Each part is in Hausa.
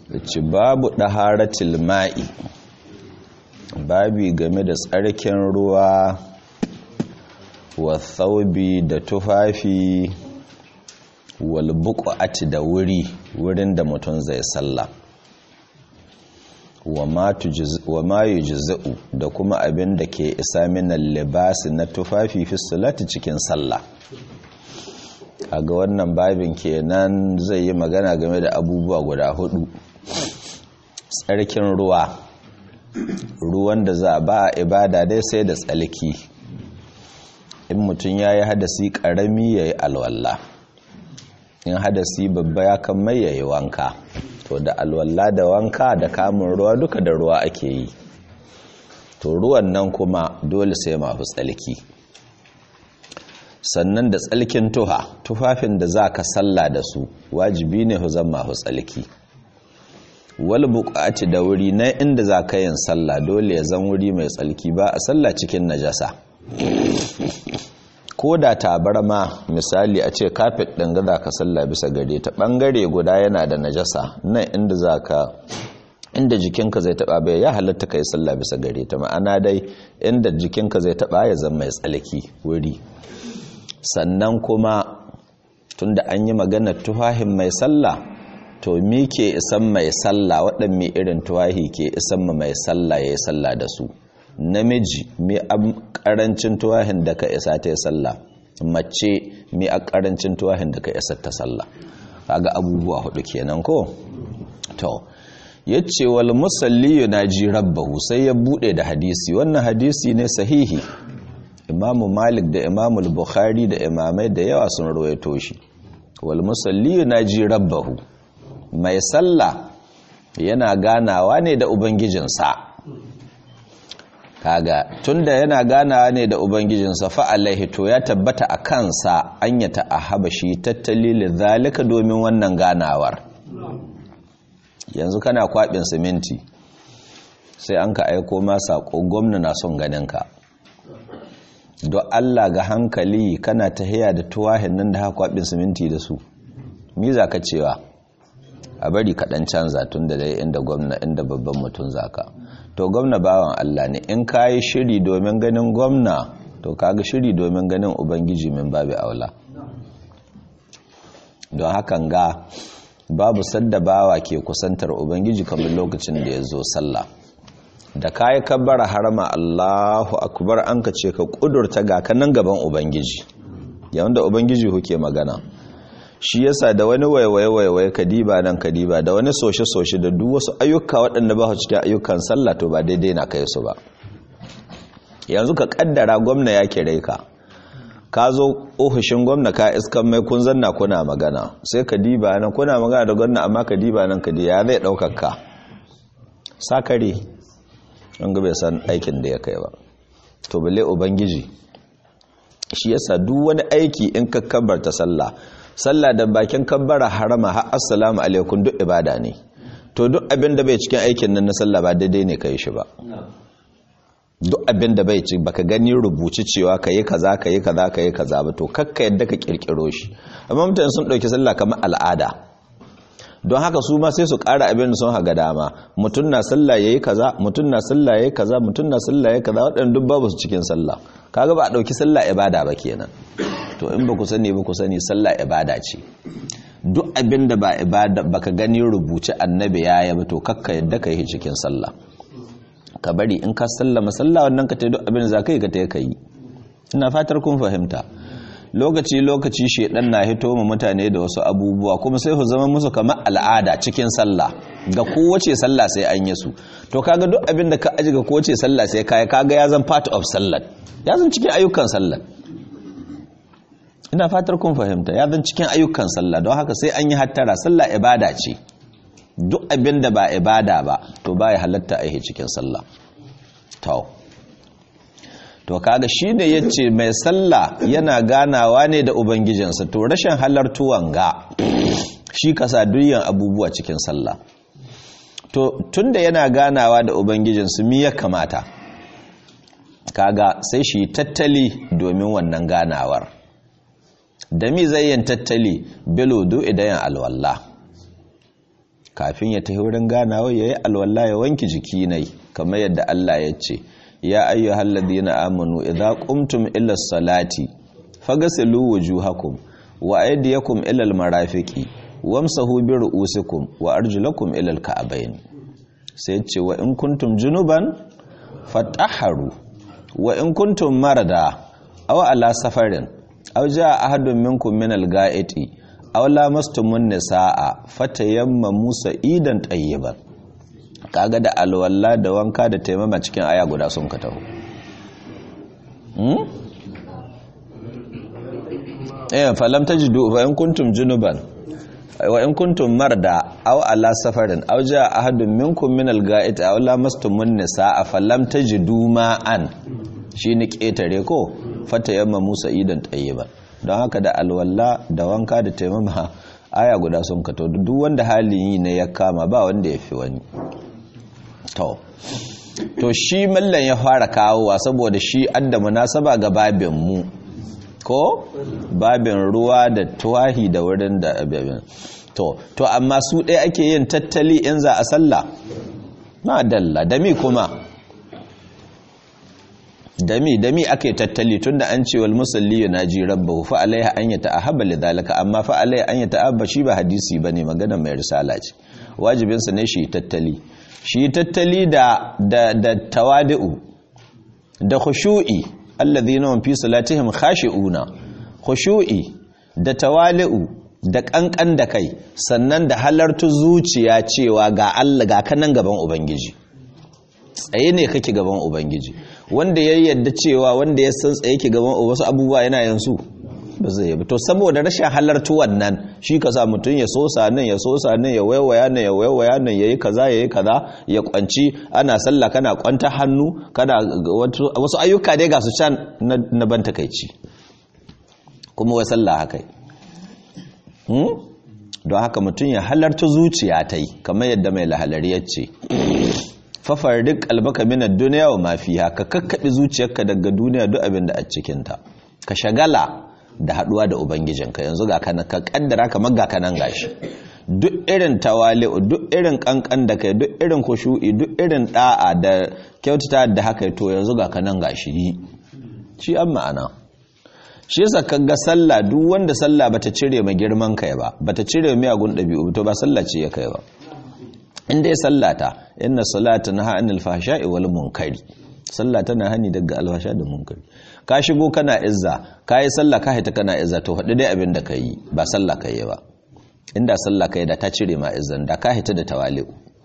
ci babu ɗaharatil ma'i babi game da tsarkin ruwa wa thaubi da tufafi wal buqati da wuri wurin da mutum zai salla wa ma yujza'u da kuma abin da ke isa minal libasi na tufafi fi salati cikin sallah kaga wannan babin kenan zai yi magana game da abubuwa guda hudu tsarkin ruwa ruwan da za ba a ibada dai sai da tsalki in mutum ya yi hadasi karami ya yi alwallah in hadasi babba ya kan mai ya yi wanka to da alwallah da wanka da kamun ruwa duka da ruwa ake yi to ruwan nan kuma dole sai mafi tsalki sannan da tsalkin tuha tufafin da za ka salla da su wajibi ne zan mafi tsalki wal buƙaci da wuri na inda za ka yin sallah dole ya zan wuri mai tsalki ba a sallah cikin najasa ko da tabarma misali a ce kafet ɗin ga za ka sallah bisa gare ta ɓangare guda yana da najasa nan inda za ka inda jikinka zai taɓa bai ya halatta ka yi sallah bisa gare ta ma'ana dai inda jikinka zai taɓa ya zama mai tsalki wuri sannan kuma tunda an yi maganar tufahin mai sallah to mi ke isan mai sallah waɗanne irin tuwahi ke isan mai sallah ya yi sallah da su namiji mi a ƙarancin tuwahin da ka isa ta yi sallah mace mi a ƙarancin tuwahin da ka isa ta sallah kaga abubuwa hudu kenan ko to yace wal musalli yunaji rabbahu sai ya bude da hadisi wannan hadisi ne sahihi imamu malik da imamu bukhari da imamai da yawa sun rawaito shi wal musalli yunaji rabbahu mai sallah yana ganawa ne da ubangijinsa kaga tunda yana ganawa ne da ubangijinsa fa alaihi to ya tabbata a kansa an ya ta'ahaba shi tattali zalika domin wannan ganawar yanzu kana kwabin siminti sai an ka aiko ma sako gwamna na son ganinka don Allah ga hankali kana tahiya da tuwahin nan da haka kwabin siminti da su mi za ka cewa a bari kaɗan canza tun da dai inda gwamna inda babban mutum zaka to gwamna bawan Allah ne in ka yi shiri domin ganin gwamna to kaga shiri domin ganin ubangiji min babu aula don hakan ga babu sadda bawa ke kusantar ubangiji kamar lokacin da ya zo sallah da ka yi kabbara harama Allahu akbar an ka ce ka kudurta ga kanan gaban ubangiji yawan da ubangiji kuke magana shi yasa da wani waiwaye-waiwaye kadiba nan kadiba da wani soshe-soshe da duk wasu ayyuka waɗanda ba su cikin ayyukan sallah to ba daidai na kai su ba yanzu ka kaddara gwamna ya kire ka ka zo ofishin gwamna ka iskan mai kun zanna kuna magana sai kadiba nan kuna magana da gwamna amma kadiba nan kadiba ya zai ɗaukar ka sakare an ga bai san aikin da ya kai ba to bale ubangiji shi yasa duk wani aiki in ka kabbarta sallah sallah da bakin kabbara harama har assalamu alaikum duk ibada ne to duk abin da bai cikin aikin nan na sallah ba daidai ne kai shi ba duk abin da bai ci baka gani rubuci cewa kayi kaza kayi kaza kayi kaza ba to kakka yadda ka kirkiro shi amma mutane sun dauki sallah kamar al'ada don haka su ma sai su ƙara abin da sun haga dama mutum na sallah yayi kaza mutum na sallah yayi kaza mutum na sallah yayi kaza waɗannan duk babu su cikin sallah kaga ba a dauki sallah ibada ba kenan to in ba ku sani ba ku sani sallah ibada ce duk abin da ba ibada baka gani rubuce annabi ya yi ba to kakka yadda ka yi cikin sallah ka bari in ka sallama sallah wannan ka ta duk abin da za ka yi ka ta yi ina fatar kun fahimta lokaci lokaci shedan na hito mu mutane da wasu abubuwa kuma sai su zama musu kamar al'ada cikin sallah ga kowace sallah sai an yi su to kaga duk abin da ka aji ga kowace sallah sai kai kaga ya zan part of sallah ya zan cikin ayyukan sallah ina fatar kun fahimta ya zan cikin ayyukan sallah don haka sai an yi hattara sallah ibada ce duk abin da ba ibada ba to ba ya halatta a yi cikin sallah to to kaga shi ne ya ce mai sallah yana ganawa ne da ubangijinsa to rashin halartuwan ga shi kasa duyan abubuwa cikin sallah to tunda yana ganawa da ubangijinsu mi ya kamata kaga sai shi tattali domin wannan ganawar da mi zai yin tattali bilodo idan alwallah kafin ya tafi wurin ganawa yayi alwala ya wanki jiki nai kamar yadda Allah ya ce ya ayyuhal ladina amanu idza qumtum ila salati faghsilu wujuhakum wa aydiyakum ila almarafiqi wamsahu bi ru'usikum wa arjulakum ila alka'bayn sai ce wa in kuntum junuban fatahharu wa in kuntum marada aw ala safarin aw jaa ahadun minkum min al-ga'iti aw lamastumun nisaa fatayammamu sa'idan tayyiban kaga da alwala da wanka da taimama cikin aya guda sun ka taho hmm eh falam tajidu fa in kuntum junuban wa in kuntum marda aw ala safarin aw jaa ahadun minkum min al-ga'it aw lamastumun nisaa falam tajidu ma'an shine ketare ko fata yamma Musa idan tayyiba don haka da alwala da wanka da taimama aya guda sun kato duk wanda halin yi ne ya kama ba wanda ya fi wani to to shi mallan ya fara kawowa saboda shi adda munasaba ga babin mu ko babin ruwa da tuwahi da wurin da abin to to amma su ɗaya ake yin tattali in za a sallah na dalla da mi kuma da mi da mi ake tattali tunda an ce wal musalli yunaji rabbahu fa alaiha an yata'ahaba lidhalika amma fa alaiha an yata'abba shi ba hadisi bane magana mai risala ce wajibin sa ne shi tattali shi tattali da da da tawadu da khushu'i alladhina hum fi salatihim khashi'una khushu'i da tawali'u da kankan da kai sannan da halartu zuciya cewa ga Allah ga kanan gaban ubangiji tsaye ne kake gaban ubangiji wanda ya yadda cewa wanda ya san tsaye ke gaban wasu abubuwa yana yansu ba zai yabi to saboda rashin halartu wannan shi ka sa mutum ya sosa nan ya sosa nan ya waiwaya nan ya waiwaya nan yayi kaza yayi kaza ya kwanci ana sallah kana kwanta hannu kana wasu ayyuka dai ga su can na ban takaici kuma wai sallah haka don haka mutum ya halarta zuciya ta yi kamar yadda mai lahalari ya ce fafarrik albaka minar duniya wa mafiya ka kakkaɓi zuciyarka daga duniya duk abin da a cikinta ka shagala da haɗuwa da ubangijinka yanzu ga kana ka kaddara kamar ga kanan gashi duk irin tawali'u duk irin kankan da kai duk irin kushu'i duk irin da'a da kyautata da haka to yanzu ga kanan gashi yi shi an ma'ana shi yasa kaga sallah duk wanda sallah bata cire ma girman kai ba bata cire miyagun ɗabi'u to ba sallah ce ya kai ba in dai sallata inna salata naha anil fahsha'i wal munkari sallah tana hani daga alfasha da munkari ka shigo kana izza kai sallah ka haita kana izza to faɗi dai abin da kai ba sallah kai ba inda sallah kai da ta cire ma izzan da ka haita da tawali'u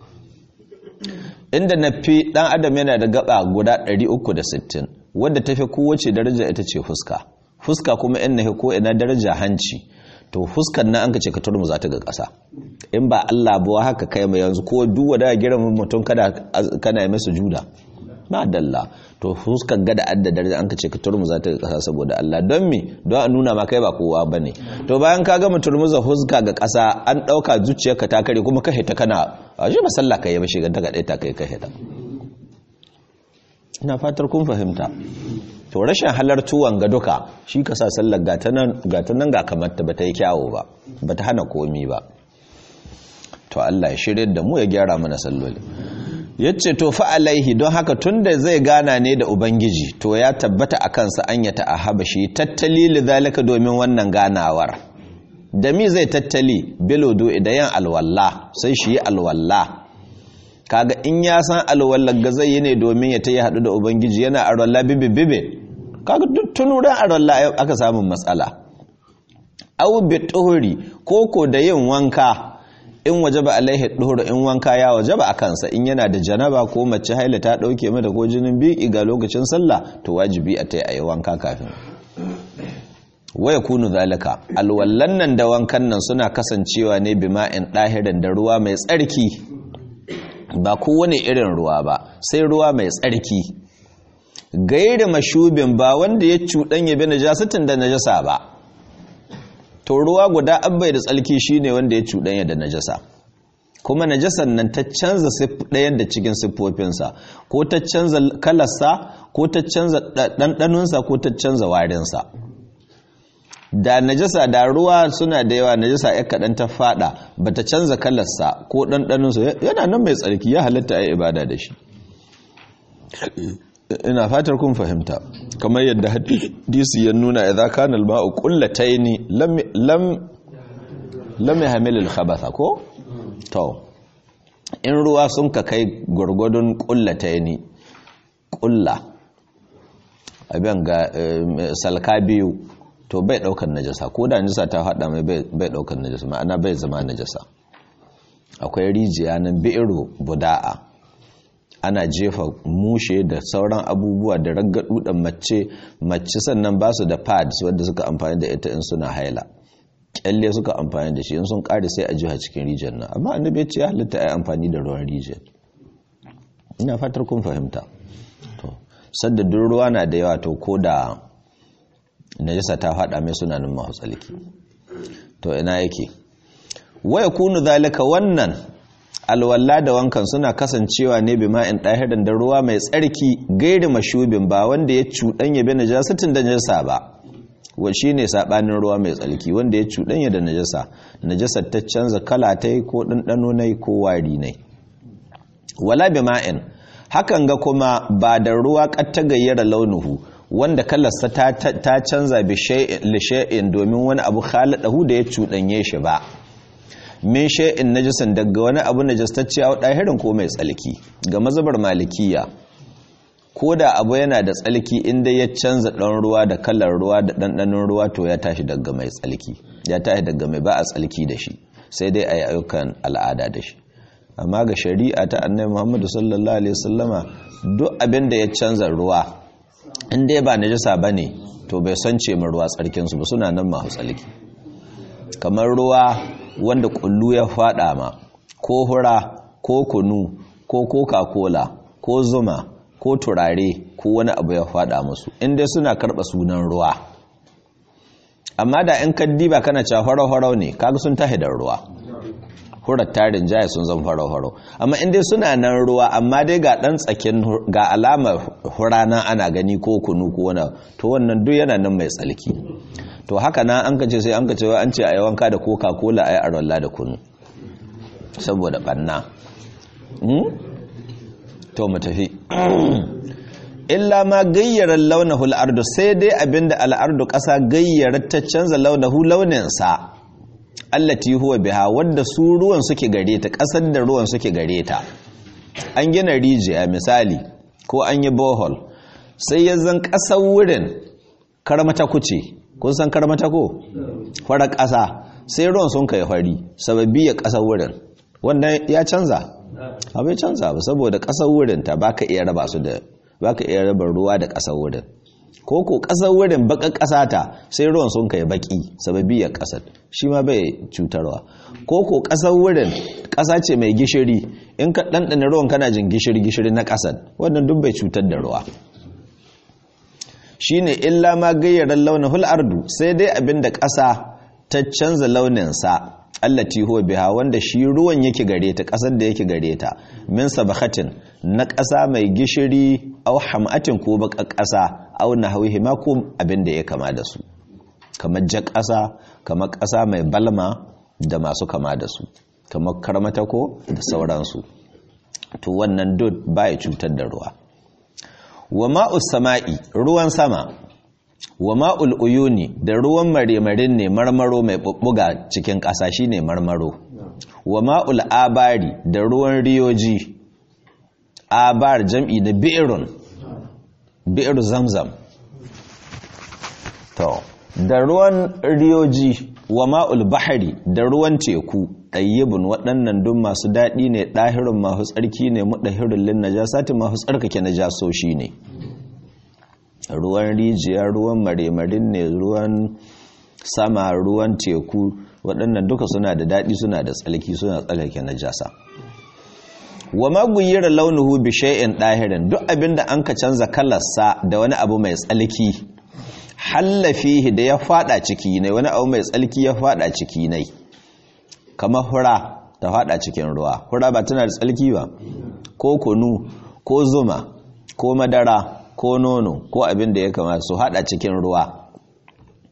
inda nafi dan adam yana da gaba guda 360 wanda tafi kowace daraja ita ce fuska fuska kuma in nahi ko ina daraja hanci to fuskan nan an ka ce ka turmu za ta ga ƙasa in ba Allah ba haka kai mai yanzu ko duk wanda ya girma mutum kada kana yi masa juda na dalla to fuskar gada adda daraja an ka ce ka turmu za ta ga ƙasa saboda Allah don me don a nuna ma kai ba kowa bane to bayan ka ga mutum muza fuska ga ƙasa an ɗauka zuciyarka ta kare kuma ka hita kana a shi ba sallah kai ba shigar ta ga ɗaya ta kai ka hita ina fatar kun fahimta to rashin halartuwan ga duka shi ka sa sallar gata nan ga kamata ba ta yi kyawo ba ba ta hana komi ba to Allah ya shirya da mu ya gyara mana salloli ya ce to fa'alaihi don haka tun da zai gana ne da ubangiji to ya tabbata a kansa an ya ta'ahaba shi tattali lidhalika domin wannan ganawar da mi zai tattali bilodo idan yan alwalla sai shi yi alwalla kaga in ya san alwallar ga zai yi ne domin ya ta yi haɗu da ubangiji yana alwalla bibi bibi kaga duk tunuran alwalla aka samun matsala awu bi tuhuri koko da yin wanka in wajaba alaihi duhur in wanka ya wajaba a kansa in yana da janaba ko mace haila ta dauke mata ko jinin biki ga lokacin sallah to wajibi a ta yi wanka kafin waya kunu zalika alwallan nan da wankan nan suna kasancewa ne bima'in dahirin da ruwa mai tsarki ba kowane irin ruwa ba sai ruwa mai tsarki gairi mashubin ba wanda ya cuɗanya bi najasatin da najasa ba to ruwa guda abbai da tsalki shine wanda ya cuɗanya da najasa kuma najasan nan ta canza ɗayan da cikin siffofinsa ko ta canza kalarsa ko ta canza ɗanɗanunsa ko ta canza warinsa da najasa da ruwa suna da yawa najasa ya kaɗan ta fada ba ta canza kalarsa ko ɗanɗaninsu yana nan mai tsarki ya halatta a yi ibada da shi ina fatar kun fahimta kamar yadda hadisi ya nuna idza kana al-ma'u qullataini lam lam lam yahmil al-khabatha ko to in ruwa sun ka kai gurgudun qullataini qulla abin ga salka biyu to bai daukar najasa ko da najasa ta hada mai bai daukar najasa ma'ana bai zama najasa akwai rijiya nan bi'ru buda'a ana jefa mushe da sauran abubuwa da raggadu da mace mace sannan ba su da pads wadda suka amfani da ita in suna haila kyalle suka amfani da shi in sun kare sai a jiha cikin rijiyar nan amma annabi ya ce ya halitta ai amfani da ruwan rijiyar ina fatar kun fahimta to sadda duk ruwa na da yawa to ko da najasa ta fada mai suna nan mahu tsalki to ina yake waya kunu zalika wannan alwalla da wankan suna kasancewa ne bi ma'in ɗahirin da ruwa mai tsarki gairi mashubin ba wanda ya cuɗanya bi najasatin da najasa ba wa shi ne saɓanin ruwa mai tsarki wanda ya cuɗanya da najasa najasar ta canza kala ta yi ko ɗanɗano na ko wari ne wala bi ma'in hakan ga kuma ba da ruwa ƙatta gayyara launuhu wanda kalarsa ta canza bi shay'in domin wani abu khaladahu da ya cuɗanye shi ba min shay'in najisan daga wani abu najastacce a dahirin ko mai tsalki ga mazhabar malikiya ko da abu yana da tsalki inda ya canza dan ruwa da kalar ruwa da ɗanɗanon ruwa to ya tashi daga mai tsalki ya tashi daga mai ba a tsalki da shi sai dai a yi ayyukan al'ada da shi amma ga shari'a ta annabi muhammadu sallallahu alaihi wasallama duk abin da ya canza ruwa in dai ba najasa bane to bai sance mu ruwa tsarkinsu ba suna nan masu tsalki kamar ruwa wanda kullu ya fada ma ko hura ko kunu ko coca-cola ko zuma ko turare ko wani abu ya fada musu inda suna karba sunan ruwa amma da in kaddi ba kana cewa farau-farau ne kaga sun tahi da ruwa hurar tarin jaya sun zan farau-farau amma inda suna nan ruwa amma dai ga dan tsakin ga alamar hurana ana gani ko kunu ko wani to wannan duk yana nan mai tsalki to haka na an kace sai an kace an ce a yi wanka da coca-cola a yi arwalla da kunu saboda banna to mu tafi illa ma gayyarar launahul ardu sai dai abinda al'ardu ƙasa gayyarar ta canza launahu launinsa allati huwa biha wadda su ruwan suke gare ta ƙasar da ruwan suke gare ta an gina rijiya misali ko an yi bohol sai ya zan ƙasar wurin karmata kuce kun san karmata ko farar ƙasa sai ruwan sun kai fari sababi ya ƙasar wurin wannan ya canza abai canza ba saboda ƙasar wurin ta baka iya raba su da baka iya raba ruwa da ƙasar wurin ko ko ƙasar wurin baka ƙasa ta sai ruwan sun kai baki sababi ya ƙasar shi ma bai cutarwa ko ko ƙasar wurin ƙasa ce mai gishiri in ka ɗanɗana ruwan kana jin gishiri gishiri na ƙasar wannan duk bai cutar da ruwa shine illa ma gayyaran launin ardu sai dai abinda ƙasa ta canza launinsa allati huwa biha wanda shi ruwan yake gare ta ƙasar da yake gare ta min sabakhatin na ƙasa mai gishiri aw hamatin ko baka ƙasa aw nahwihi ma ko abinda ya kama da su kamar ja ƙasa kamar ƙasa mai balma da masu kama da su kamar karmata ko da sauransu to wannan duk baya cutar da ruwa wa ma'us sama'i ruwan sama wa ma'ul uyuni da ruwan maremarin ne marmaro mai bubbuga cikin ƙasa shine marmaro wa ma'ul abari da ruwan riyoji abar jam'i da bi'irun bi'ir zamzam to da ruwan riyoji wa ma'ul bahari da ruwan teku ɗayyibin waɗannan duk masu daɗi ne ɗahirin masu tsarki ne muɗahirin lin najasati masu tsarkake najasoshi ne ruwan rijiya ruwan maremarin ne ruwan sama ruwan teku waɗannan duka suna da daɗi suna da tsalki suna tsarkake najasa wa maguyyar launuhu bi shay'in ɗahirin duk abinda an ka canza kalarsa da wani abu mai tsalki hallafihi da ya fada ciki ne wani abu mai tsalki ya fada ciki ne kamar hura ta fada cikin ruwa hura ba tana da tsalki ba ko kunu ko zuma ko madara ko nono ko abin da ya kamata su hada cikin ruwa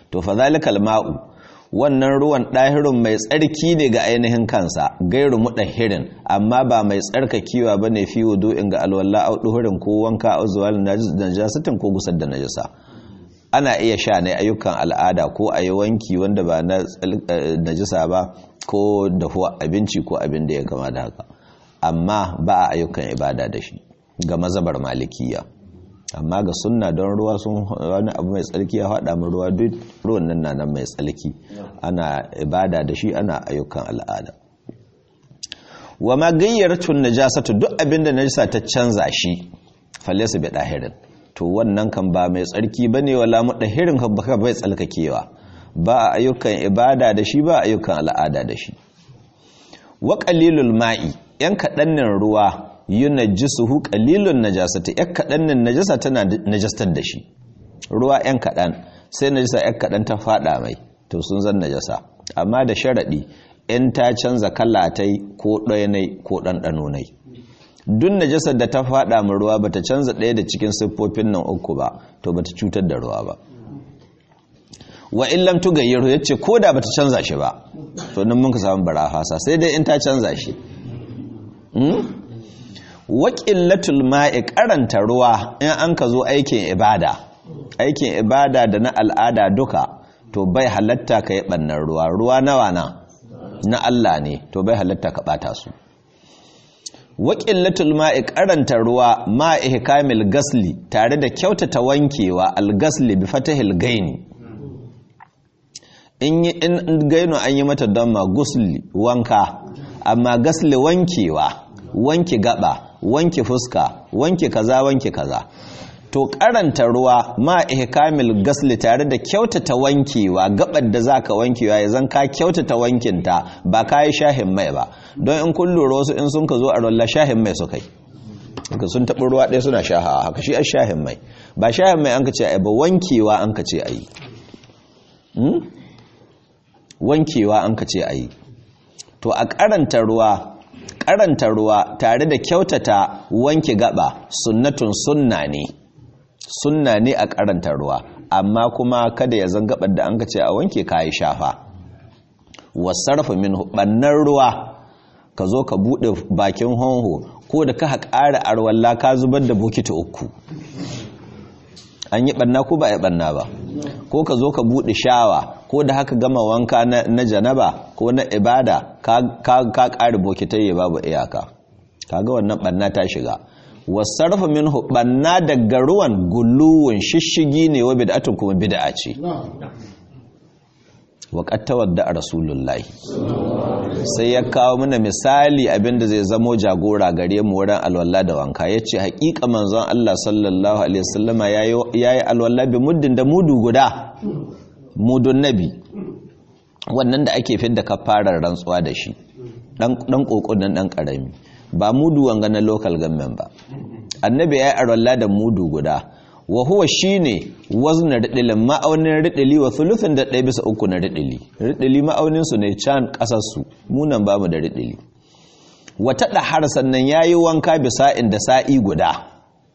to fa zalikal ma'u wannan ruwan ɗahirun mai tsarki ne ga ainihin kansa gairu muɗahirin amma ba mai tsarkakewa ba ne fi wudu'in ga alwallah au ɗuhurin ko wanka au zuwa najasatin ko gusar da najasa ana iya sha ne ayyukan al'ada ko a yi wanki wanda ba na najasa ba ko dahuwa abinci ko abin da ya gama da haka amma ba a ayyukan ibada da shi ga mazabar malikiya amma ga sunna don ruwa sun wani abu mai tsarki ya haɗa mu ruwa duk ruwan nan na nan mai tsarki ana ibada da shi ana ayyukan al'ada wa ma gayyartun najasatu duk abin da najasa ta canza shi falaysa bi dahirin to wannan kan ba mai tsarki bane wala mudahirin baka bai tsalkakewa ba ayyukan ibada da shi ba ayyukan al'ada da shi wa qalilul ma'i yan kadannin ruwa yunajjisuhu qalilun najasati yan kadannin najasa tana najastar da shi ruwa yan kadan sai najasa yan kadan ta fada mai to sun zan najasa amma da sharadi in ta canza kalatai ko ɗayanai ko ɗanɗanonai duk najasar da ta fada mu ruwa bata canza ɗaya da cikin siffofin nan uku ba to bata cutar da ruwa ba wa illam tugayyiru yace ko da bata canza shi ba to nan mun ka samu barafasa sai dai in ta canza shi wa qillatul ma'i karanta ruwa in an ka zo aikin ibada aikin ibada da na al'ada duka to bai halatta ka yi bannan ruwa ruwa nawa na na Allah ne to bai halatta ka bata su wa qillatul ma'i karanta ruwa ma ihkamil gasli tare da kyautata wankewa al-gasli bi fatahil gaini in yi in gaino an yi mata damma gusli wanka amma gasli wankewa wanke gaba wanke fuska wanke kaza wanke kaza to karanta ruwa ma ihkamil gasli tare da kyautata wankewa gabar da zaka wankewa ya zan ka kyautata wankinta ba ka yi shahin mai ba don in kun lura wasu in sun ka zo a rolla shahin mai su kai sun taɓi ruwa ɗaya suna shahawa haka shi a shahin mai ba shahin mai an ka ce a ba wankewa an ka ce a yi wankewa an ka ce a yi to a karanta ruwa karanta ruwa tare da kyautata wanke gaba sunnatun sunna ne sunna ne a karanta ruwa amma kuma kada ya zan gabar da an ka ce a wanke kayi shafa wasarfa min bannan ruwa ka zo ka bude bakin honho ko da ka ƙara arwalla ka zubar da bokiti uku an yi banna ko ba a yi banna ba ko ka zo ka bude shawa ko da haka gama wanka na janaba ko na ibada ka ƙari bokitai babu iyaka kaga wannan banna ta shiga wasarfa minhu banna daga ruwan guluwun shishigi ne wa bid'atun kuma bid'a ce wa qad tawadda rasulullahi sai ya kawo mana misali abinda zai zamo jagora gare mu wurin alwala da wanka yace haƙiƙa manzon Allah sallallahu alaihi wasallama yayi alwala bi muddin da mudu guda mudun nabi wannan da ake fidda kafarar rantsuwa da shi dan kokon nan dan karami ba mudu wanga na local government ba annabi ya yi arwalla da mudu guda wa huwa shine wazna ridilin ma'aunin ridili wa thuluthin da ɗaya bisa uku na ridili ridili ma'aunin su ne can ƙasar su munan bamu da ridili wata da har sannan yayi wanka bisa inda sa'i guda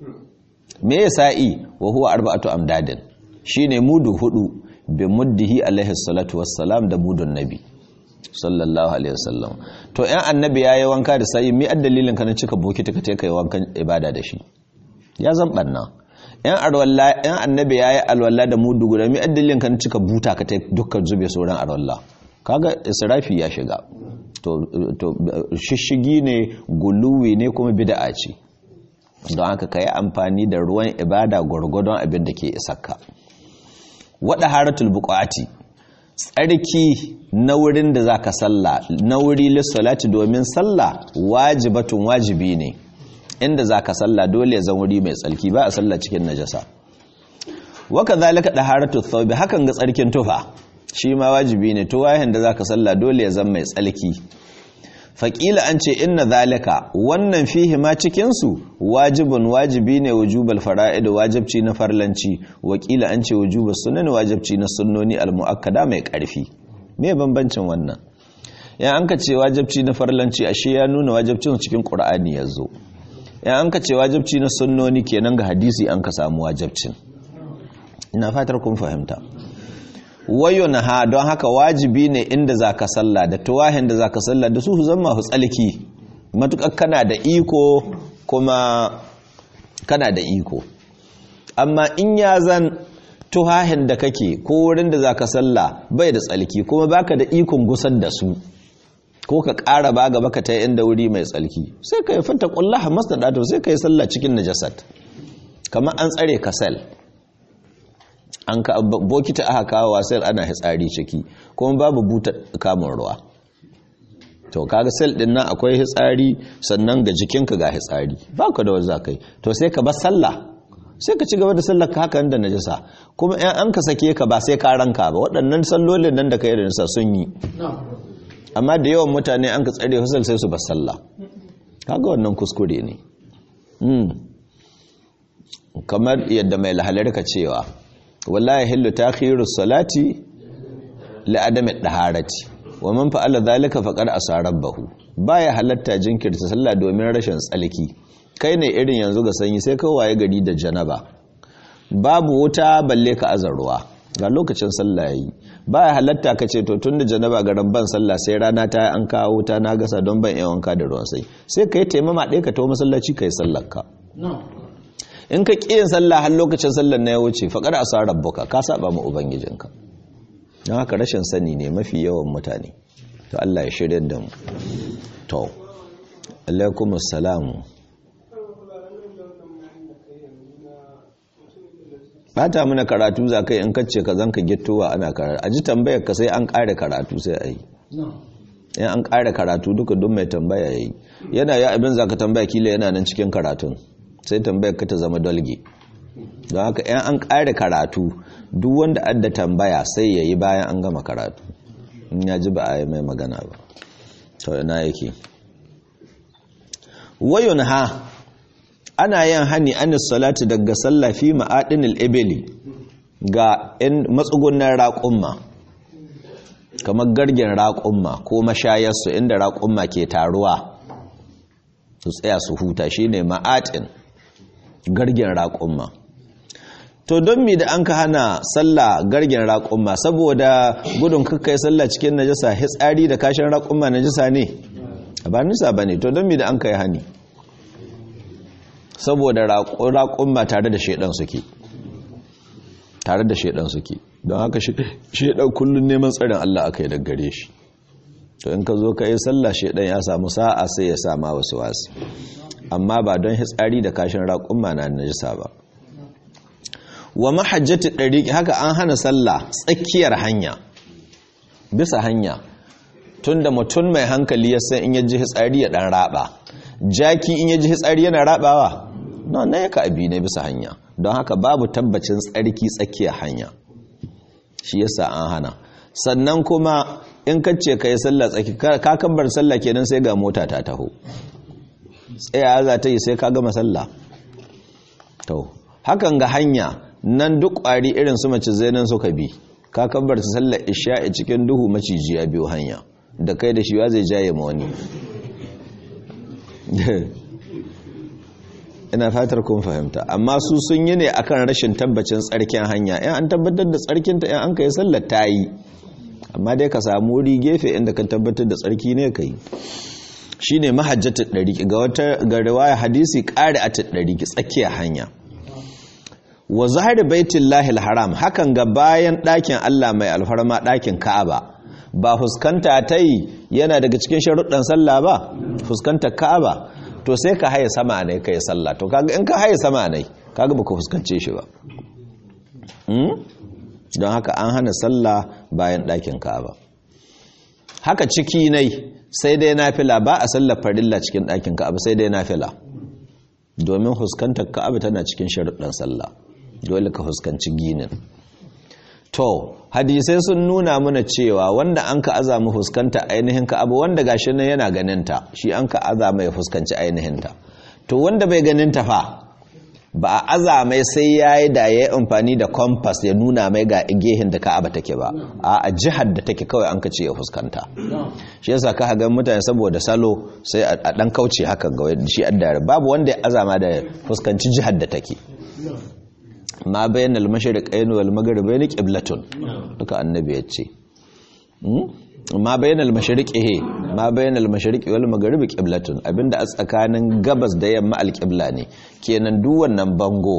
me ya sa'i wa huwa arba'atu amdadin shine mudu hudu bi muddihi alaihi salatu wassalam da mudun nabi sallallahu alaihi wasallam to yan annabi yayi wanka da sai mi addalilin ka na cika bokiti ka kai wankan ibada da shi ya zan banna yan arwalla yan annabi yayi alwalla da mudu guda mi addalilin ka na cika buta ka tai dukkan zube sauran arwalla kaga israfi ya shiga to to shishigi ne guluwi ne kuma bid'a ce don haka kai amfani da ruwan ibada gurgurdon abin da ke isakka wada haratul buqati tsarki na wurin da za ka salla na wuri lissalati domin salla wajibatun wajibi ne inda za ka salla dole zan wuri mai tsarki ba a salla cikin najasa waka zalika da haratu thawbi hakan ga tsarkin tufa shi ma wajibi ne to wayan da za ka salla dole ya zan mai tsarki faƙila an ce inna zalika wannan fihi ma cikinsu wajibin wajibi ne wujubal fara'id wajibci na farlanci wakila an ce wujubal sunan wajibci na sunnoni almu'akkada mai ƙarfi me bambancin wannan ya an ka ce wajibci na farlanci ashe ya nuna wajibcin cikin qur'ani yazo ya an ka ce wajibci na sunnoni kenan ga hadisi an ka samu wajibcin ina fatar kun fahimta wayo na ha don haka wajibi ne inda za ka salla da tuwahin da za ka salla da su zama tsalki matuƙar kana da iko kuma kana da iko amma in ya zan tuhahin da kake ko wurin da za ka salla bai da tsalki kuma baka da ikon gusar da su ko ka ƙara ba gaba ka ta inda wuri mai tsalki sai ka yi fata ƙullaha masu ɗato sai ka yi salla cikin najasat kamar an tsare kasal an ka bokita aka kawo wasal ana hitsari ciki kuma babu buta kamun ruwa to kaga sel din nan akwai hitsari sannan ga jikinka ga hitsari baka da wanda zakai to sai ka bar sallah sai ka ci gaba da sallar ka haka da najasa kuma in an ka sake ka ba sai ka ranka ba waɗannan sallolin nan da kai da nisa sun yi amma da yawan mutane an ka tsare husal sai su bar sallah kaga wannan kuskure ne kamar yadda mai lahalar ka cewa wallahi hillu takhiru salati li adami daharati wa man fa'ala dhalika faqad asarabahu baya halatta jinkirta sallah domin rashin tsalki kai ne irin yanzu ga sanyi sai ka waye gari da janaba babu wuta balle ka azarwa ga lokacin sallah yayi baya halatta ka ce to tunda janaba ga rabban sallah sai rana ta an kawo wuta na gasa don ban yawan ka da ruwan sai sai kai taimama ɗaya ka tawo masallaci kai sallar ka in ka ƙi yin sallah har lokacin sallar na ya wuce faƙar a sa rabbuka ka saba ma ubangijinka don haka rashin sani ne mafi yawan mutane to Allah ya shirya da mu to alaikum assalamu bata mana karatu za kai in kace ka zanka gittowa ana karatu a ji tambayar ka sai an ƙare karatu sai a yi in an ƙare karatu duka duk mai tambaya ya yi yana ya abin za ka tambaya kila yana nan cikin karatun sai tambayar ka ta zama dolge don haka yan an ƙare karatu duk wanda adda tambaya sai ya yi bayan an gama karatu in ya ji ba a yi mai magana ba to ina yake wayun ha ana yin hani anis salati daga sallafi ma'adinil ibili ga in matsugunan raƙumma kamar gargin raƙumma ko mashayarsu inda raƙumma ke taruwa su tsaya su huta shine ma'atin gargen raƙumma to don mi da an ka hana sallah gargen raƙumma saboda gudun kakkai sallah cikin najasa hitsari da kashin raƙumma najasa ne ba nisa ba ne to don mi da an ka yi hani saboda raƙumma tare da shaidan suke tare da shaidan suke don haka shaidan kullum neman tsarin Allah aka yi daggare shi to in ka zo ka yi sallah shaidan ya samu sa'a sai ya sama wasu wasu amma ba don hitsari da kashin raƙumma na najisa ba wa mahajjati ɗariƙi haka an hana sallah tsakiyar hanya bisa hanya tunda mutum mai hankali ya san in ya ji hitsari ya ɗan raɓa jaki in ya ji hitsari yana raɓawa na na yaka abi ne bisa hanya don haka babu tabbacin tsarki tsakiyar hanya shi yasa an hana sannan kuma in kace ka yi sallah tsaki ka kabbar sallah kenan sai ga mota ta taho tsaya za ta yi sai ka gama sallah to hakan ga hanya nan duk ƙwari irin su mace zainan suka bi ka kabbar ta sallar isha'i cikin duhu maciji ya biyo hanya da kai da shi zai jaye ma wani ina fatar kun fahimta amma su sun yi ne akan rashin tabbacin tsarkin hanya yan an tabbatar da tsarkinta yan an kai sallar ta yi amma dai ka samu wuri gefe inda ka tabbatar da tsarki ne ka yi shi ne mahajjatar ɗariki ga wata ga riwaya hadisi ƙari a ɗariki tsakiyar hanya wa zahari baitin lahil haram hakan ga bayan ɗakin allah mai alfarma ɗakin ka'aba ba fuskanta ta yi yana daga cikin sharuɗan sallah ba fuskanta ka'aba to sai ka haye sama ne ka yi sallah to kaga in ka haye sama ne kaga baka fuskance shi ba don haka an hana sallah bayan ɗakin ka'aba haka ciki nai sai dai nafila ba a sallar farilla cikin ɗakin ka'aba sai dai nafila domin huskantar ka'aba tana cikin sharuɗan sallah dole ka huskanci ginin to hadisai sun nuna mana cewa wanda an ka azama fuskanta ainihin ka'aba wanda gashi nan yana ganinta shi an ka azama ya fuskanci ainihinta to wanda bai ganinta fa ba a azamai sai ya yi da ya yi amfani da kompas ya nuna mai ga gehin da ka'aba take ba a jihar da take kawai an ka ce ya fuskanta shi yasa ka hagan mutane saboda salo sai a dan kauce haka ga shi addare babu wanda ya azama da fuskanci jihar da take ma bayan al-mashriqayn wal maghribayn qiblatun duka annabi ya ce ma bayan al-mashriqi ma bayan al-mashriqi wal maghribi qiblatun abinda a tsakanin gabas da yamma al-qibla ne kenan duk wannan bango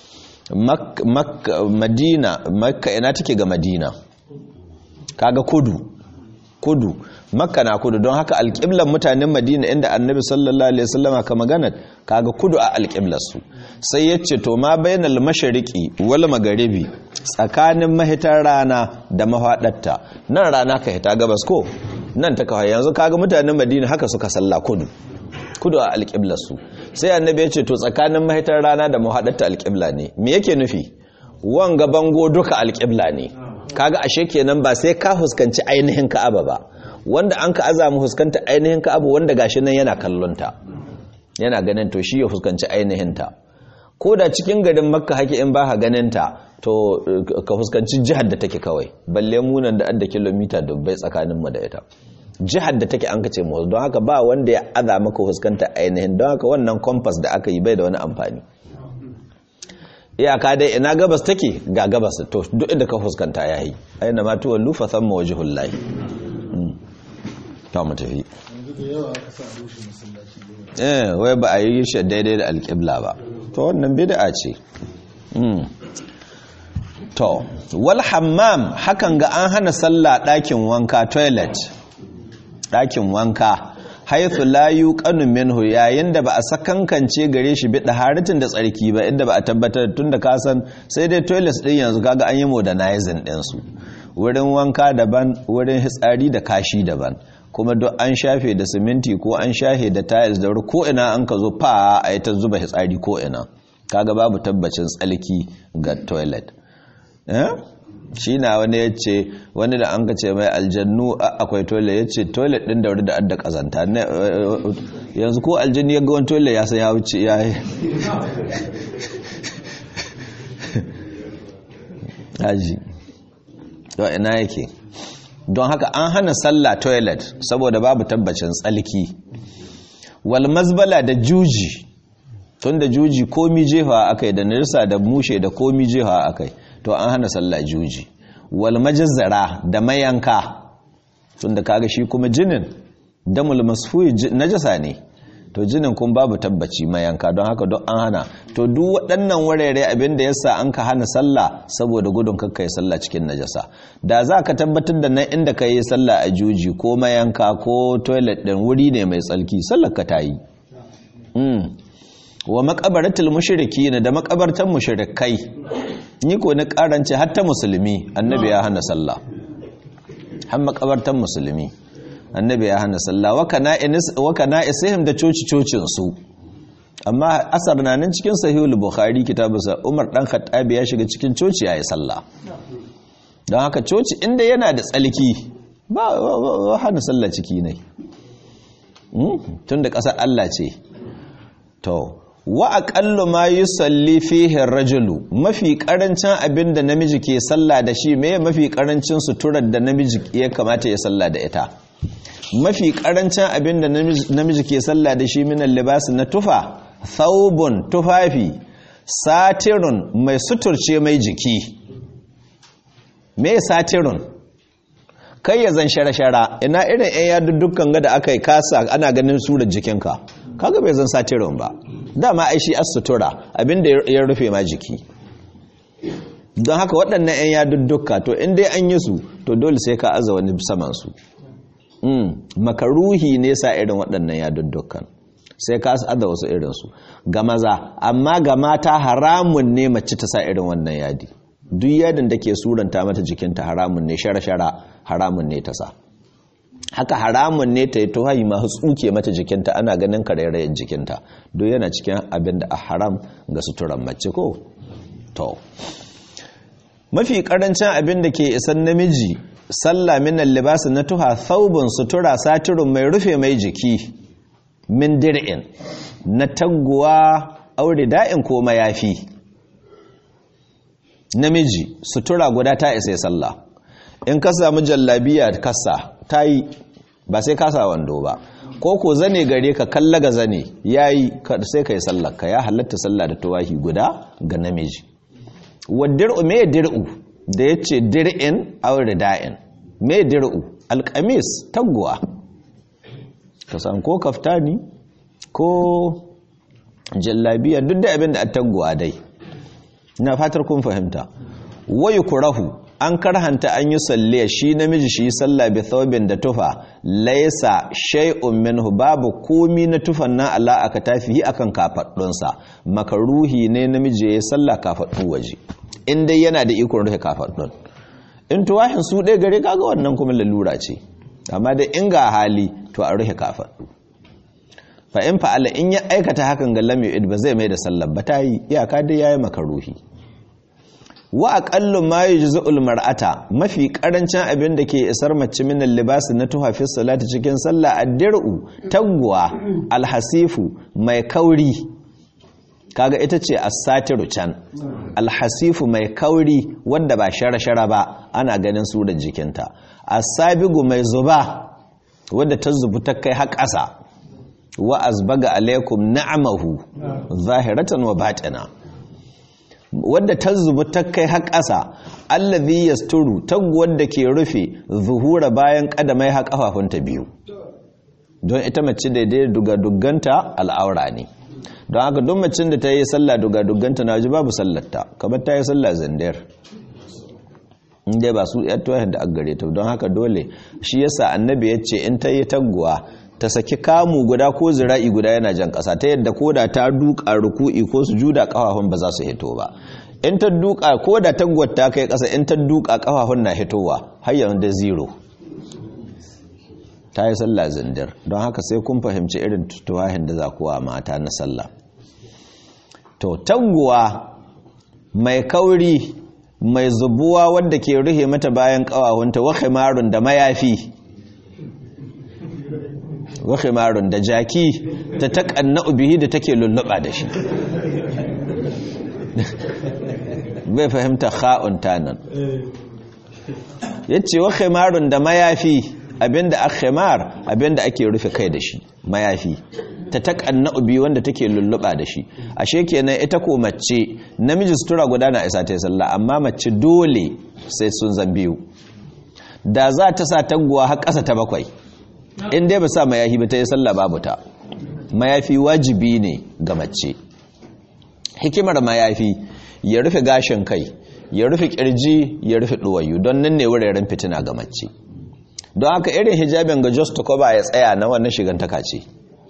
madina makka ina take ga madina kaga kudu kudu makka na kudu don haka alƙiblar mutanen madina inda annabi sallallahu alaihi wasallama ka magana kaga kudu a alƙiblar su sai ya ce to ma bainal mashariqi wal magharibi tsakanin mahitar rana da mahaɗatta nan rana ka hita gabas ko nan ta kawai yanzu kaga mutanen madina haka suka salla kudu kudu a alƙiblar su sai annabi ya ce to tsakanin mahitar rana da mahaɗatta alƙibla ne me yake nufi wanga bango duka alƙibla ne kaga ashe kenan ba sai ka huskanci ainihin ka'aba ba wanda an ka azamu huskanta ainihin ka'aba wanda gashi nan yana kallonta yana ganin to shi ya huskanci ainihin ta ko da cikin garin makka hake in ba ka ganin ta to ka huskanci jihar da take kawai balle munan da adda kilomita dubbai tsakanin mu da ita jihar da take an ka ce mu don haka ba wanda ya aza maka huskanta ainihin don haka wannan compass da aka yi bai da wani amfani iyaka dai ina gabas take ga gabas to duk inda ka fuskanta yayi aina ma tuwallu fa thamma wajhullahi ta mu tafi eh wai ba a yi shi daidai da alƙibla ba to wannan bid'a ce to wal hammam hakan ga an hana sallah ɗakin wanka toilet ɗakin wanka haithu la yuqanu minhu yayin da ba a sakankance gare shi bida haritin da tsarki ba inda ba a tabbatar tunda ka san sai dai toilets din yanzu kaga an yi modernizing din su wurin wanka daban wurin hitsari da kashi daban kuma duk an shafe da siminti ko an shafe da tiles da ko ina an ka zo fa a yi ta zuba hitsari ko ina kaga babu tabbacin tsalki ga toilet shi na wani ya ce wani da an ce mai aljannu akwai toilet ya ce toilet din da wuri da adda kazanta yanzu ko aljannu ya ga wani toilet ya san ya wuce ya yi haji yau ina yake don haka an hana sallah toilet saboda babu tabbacin tsalki wal mazbala da juji tun da juji komi jefa akai da nirsa da mushe da komi jefa akai to an hana sallah juji wal majazzara da mayanka tunda kaga shi kuma jinin damul masfuyi najasa ne to jinin kun babu tabbaci mayanka don haka don an hana to duk waɗannan wurare abin da yasa an ka hana sallah saboda gudun kakkai sallah cikin najasa da za ka tabbatar da nan inda ka yi sallah a juji ko mayanka ko toilet ɗin wuri ne mai tsalki sallar ka ta yi wa makabaratul mushriki ne da makabartan mushrikai ni ko na karance hatta musulmi annabi ya hana sallah har makabartan musulmi annabi ya hana sallah wa kana inis wa kana isihim da coci cocin su amma asar na nan cikin sahihul bukhari kitabusa umar dan khattabi ya shiga cikin coci yayi sallah don haka coci inda yana da tsalki ba hana sallah ciki ne tunda kasar Allah ce to wa aqallu ma yusalli fihi ar-rajulu mafi karancin abinda namiji ke sallah da shi me mafi karancin suturar da namiji ya kamata ya sallah da ita mafi karancin abinda namiji ke sallah da shi minan libas na tufa thawbun tufafi satirun mai suturce mai jiki me satirun kai ya zan shara-shara ina irin 'yan yadda dukkan gada aka yi kasa ana ganin surar jikinka kaga bai zan satirun ba dama ai shi as-sutura abinda ya rufe ma jiki don haka waɗannan 'yan yadudduka to in dai an yi su to dole sai ka aza wani saman su makaruhi ne sa irin waɗannan yaduddukan sai ka aza wasu irinsu ga maza amma ga mata haramun ne mace ta sa irin wannan yadi duk yadin da ke suranta mata jikinta haramun ne shara-shara haramun ne ta sa haka haramun ne ta yi tuhayi masu tsuke mata jikinta ana ganin karairayen jikinta duk yana cikin abin da a haram ga suturan mace ko to mafi karancin abin da ke isan namiji sallah minan libasi na tuha thawbun sutura satirun mai rufe mai jiki min dir'in na taguwa aure da'in ko mayafi namiji sutura guda ta isa sallah in ka samu jallabiya kasa ta yi ba sai kasa wando ba ko ko zane gare ka kalla ga zane ya yi sai ka yi sallah ka ya halatta sallah da tuwahi guda ga namiji wa dir'u me dir'u da yace dir'in aw rida'in me dir'u alqamis taguwa ka san ko kaftani ko jallabiya duk da abin da a taguwa dai ina fatar kun fahimta wayu kurahu an karhanta an yi salliya shi namiji shi sallah bi thawbin da tufa laisa shay'un minhu babu komi na tufan nan Allah aka tafi akan kafaddunsa makaruhi ne namiji ya sallah kafaddu waje in dai yana da ikon rufe kafaddun in tuwahin su ɗaya gare kaga wannan kuma lalura ce amma da in ga hali to a rufe kafaddu fa in fa'ala in ya aikata hakan ga lam yu'id ba zai mai da sallar ba ta yi iyaka dai yayi makaruhi wa aqallu ma yujza'ul mar'ata mafi karancin abin da ke isar mace min libas na tuha fi salati cikin sallah ad-dir'u tagwa alhasifu mai kauri kaga ita ce as-satiru can alhasifu mai kauri wanda ba shara-shara ba ana ganin surar jikinta as-sabigu mai zuba wanda ta zubu ta kai har ƙasa wa azbaga alaikum na'amahu zahiratan wa batina wadda ta zubu ta kai har ƙasa allazi yasturu taguwar da ke rufe zuhura bayan kadamai har kafafunta biyu don ita mace daidai duga dugganta al'aura ne don haka don macin da ta yi sallah duga dugganta na waje babu sallarta kamar ta yi sallah zandar inda ba su yattuwa da aggare ta don haka dole shi yasa annabi ya ce in ta yi taguwa ta saki kamu guda ko zira'i guda yana jan ƙasa ta yadda ko da ta duka ruku'i ko su juda ƙafafun ba za su hito ba in ta duka ko da tagwar ta kai ƙasa in ta duka ƙafafun na hitowa har yanzu da zero ta yi sallah zindir don haka sai kun fahimci irin tuwahin da za kuwa mata na sallah to taguwa mai kauri mai zubuwa wadda ke ruhe mata bayan ƙawahunta wa khimarun da mayafi wa khimarun da jaki ta taƙanna bihi da take lulluɓa da shi bai fahimta kha'un tanan yace wa khimarun da mayafi abinda akhimar abinda ake rufe kai da shi mayafi ta taƙanna bihi wanda take lulluɓa da shi ashe kenan ita ko mace namiji sutura guda na isa ta yi sallah amma mace dole sai sun zan biyu da za ta sa taguwa har ƙasa ta bakwai in dai ba sa mayafi ba ta yi sallah babu ta mayafi wajibi ne ga mace hikimar mayafi ya rufe gashin kai ya rufe kirji ya rufe duwayu don nan ne wuraren fitina ga mace don haka irin hijabin ga just to cover ya tsaya na wannan shigantaka ce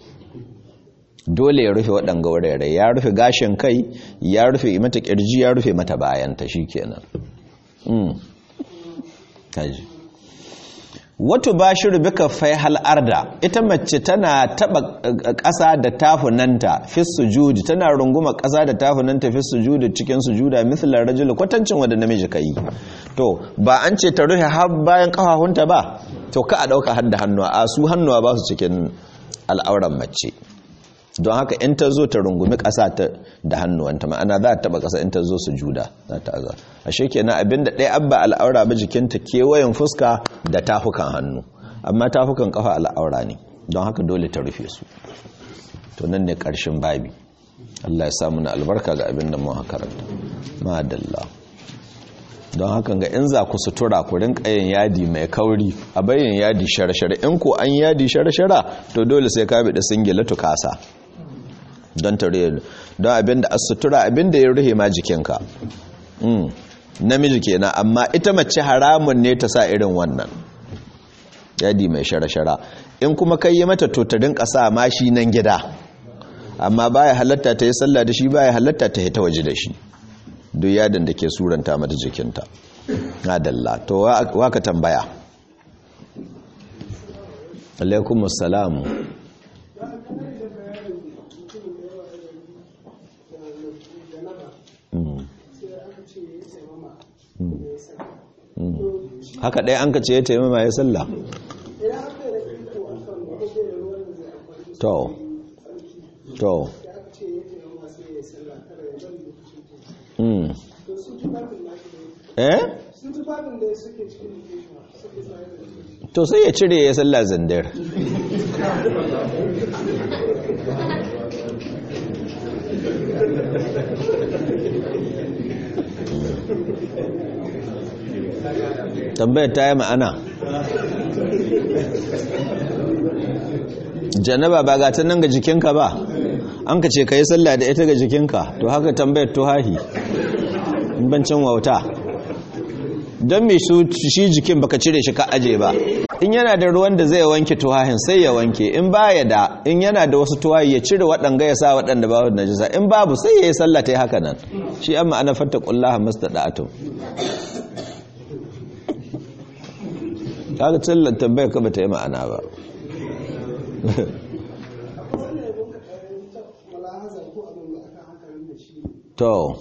dole ya rufe waɗanga wurare ya rufe gashin kai ya rufe mata kirji ya rufe mata bayanta shikenan mm kaji wato ba shi rubika fai hal'arda ita mace tana taba ƙasa da tafunanta fi sujudi tana runguma ƙasa da tafunanta fi sujudi cikin sujuda mislar rajul kwatancin wanda namiji ka yi to ba an ce ta rufe har bayan ƙafafunta ba to ka a ɗauka har da hannuwa a su hannuwa ba su cikin al'auran mace don haka in ta zo ta rungumi ƙasa da hannuwanta ma'ana za ta taba ƙasa in ta zo su juda za ta aza ashe kenan abinda ɗaya abba al'aura ba jikinta kewayen fuska da tafukan hannu amma tafukan ƙafa al'aura ne don haka dole ta rufe su to nan ne ƙarshen babi Allah ya samu na albarka ga abin da mu karanta madalla don haka ga in za ku sutura ku rinka yin yadi mai kauri a bayan yadi shara-shara in ko an yadi shara-shara to dole sai ka bi da singila tukasa don tare don abinda a sutura abinda ya ruhe ma jikinka namiji kenan amma ita mace haramun ne ta sa irin wannan yadi mai shara-shara in kuma kai yi mata totarin ƙasa ma shi nan gida amma baya halatta ta yi sallah da shi baya halatta ta yi ta waje da shi duk yadin da ke suranta mata jikinta adalla to waka tambaya alaikumus salamu haka ɗaya an ka ce ya taimama ya sallah to to eh to sai ya cire ya sallah zandar tambayar ta yi ma'ana janaba ba ga ta nan ga jikinka ba an ka ce ka yi sallah da ita ga jikinka to haka tambayar tuhahi bancin wauta don mai shi jikin baka cire shi ka aje ba in yana da ruwan da zai wanke tuhahin sai ya wanke in baya da in yana da wasu tuhahi ya cire waɗanga ya sa waɗanda ba wadda najisa in babu sai ya yi sallah ta yi haka nan shi an ma'ana fatta ƙullaha masta da'atun kaga tsallar tambayar ka bata yi ma'ana ba to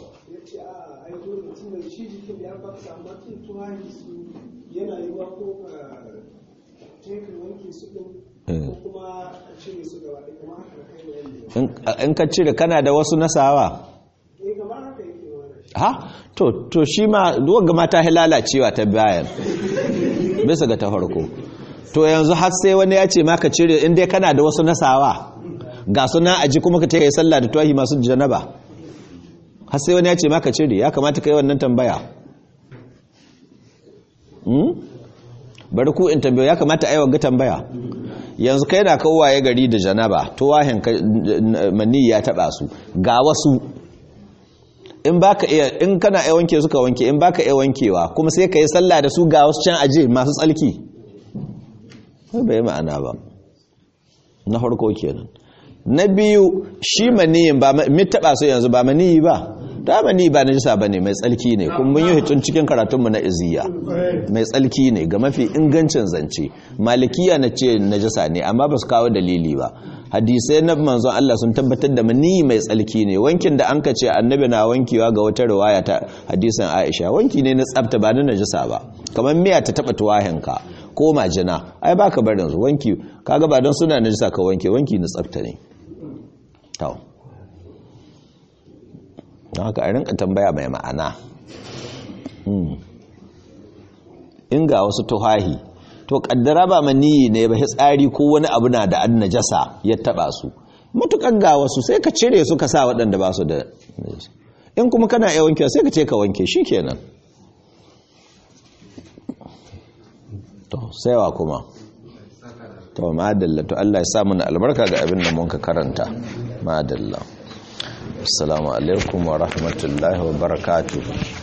in ka cire kana da wasu nasawa ha to to shi ma duwagga mata lalacewa ta bayan bisa ga ta farko to yanzu har sai wani ya ce maka cire in dai kana da wasu nasawa ga suna aji kuma ka taya sallah da tuwahi masu janaba har sai wani ya ce maka cire ya kamata kai wannan tambaya bari ku in tambaya ya kamata a yi wagga tambaya yanzu kai na kawaye gari da janaba tuwahin mani ya taba su ga wasu in baka iya in kana iya wanke suka wanke in baka iya wankewa kuma sai ka yi sallah da su ga wasu can aje masu tsalki bai ma'ana ba na farko kenan na biyu shi maniyin ba mi taba su yanzu ba maniyi ba ta maniyi ba najisa bane mai tsalki ne kuma mun yi hitun cikin karatunmu na iziya mai tsalki ne ga mafi ingancin zance malikiya na ce najisa ne amma ba su kawo dalili ba hadisai na manzon Allah sun tabbatar da maniyi mai tsalki ne wankin da an ka ce annabi na wankewa ga wata riwaya ta hadisin Aisha wanki ne na tsafta ba na najisa ba kamar miya ta taba tuwahinka ko majina ai baka barin su wanki kaga ba don suna najisa ka wanke wanki na tsafta ne to don haka a rinka tambaya mai ma'ana in ga wasu tuhahi to kaddara ba maniyi ne ba tsari ko wani abu na da an najasa ya taba su matukan ga wasu sai ka cire su ka sa waɗanda ba su da in kuma kana iya wankewa sai ka ce ka wanke shi kenan to saiwa kuma to madalla to Allah ya sa mana albarka ga abin da mun ka karanta madalla assalamu alaikum wa rahmatullahi wa barakatuh